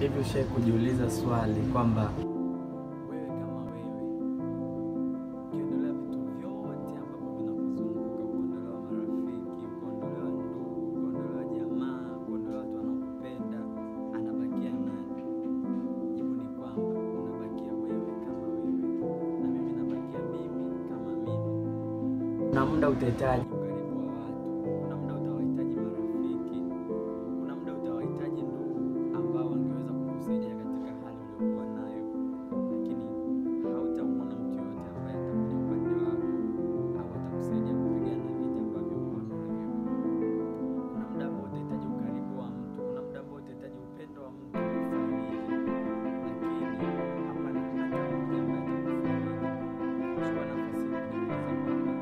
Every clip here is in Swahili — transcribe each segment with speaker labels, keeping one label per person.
Speaker 1: Hivi ushai kujiuliza swali kwamba
Speaker 2: wewe kama wewe ukiondolewa vitu vyote ambavyo vinakuzunguka, ukaondolewa marafiki, ukaondolewa ndugu, ukaondolewa jamaa, ukaondolewa watu wanaokupenda, anabakia nani? Jibu ni kwamba unabakia wewe kama wewe, na mimi nabakia mimi kama mimi.
Speaker 1: kuna muda utahitaji
Speaker 2: ukaribu wa watu. Kuna muda utawahitaji marafiki, kuna muda utawahitaji ndugu ambao wangeweza kukusaidia katika hali uliokuwa nayo, lakini hautamwona mtu yoyote ambaye atakuja upande wako au atakusaidia kupigana vita ambavyo uko navyo. Kuna muda ambao utahitaji ukaribu wa mtu, kuna muda ambao utahitaji upendo wa mtu kufariji, lakini hapana hata mmoja ambaye atakufariji. Chukua nafasi hii kujiuliza kwamba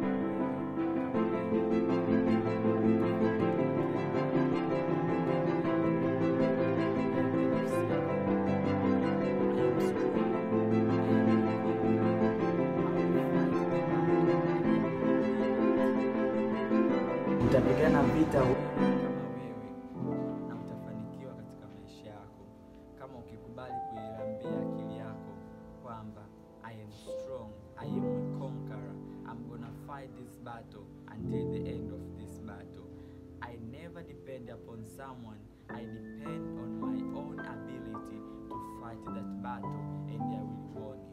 Speaker 1: utapigana vita
Speaker 2: kama wewe na utafanikiwa katika maisha yako kama ukikubali kuiambia akili yako kwamba I am strong, I am a conqueror, I'm gonna fight this battle until the end of this battle. I never depend upon someone, I depend on my own ability to fight that battle and I will win